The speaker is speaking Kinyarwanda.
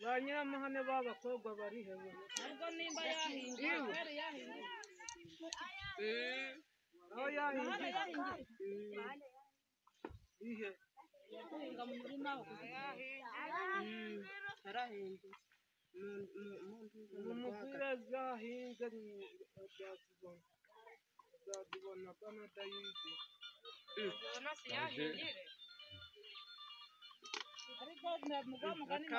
ba nyiramahane b'abakobwa barihe we ubwo nimba yahinduye kweri yahinduye aho yahinduye ihe guhinga mu murima aho yarahinduye umupira zahinze azazibona azazibona banadayize ubona si yahingire ariko na mugwa mugani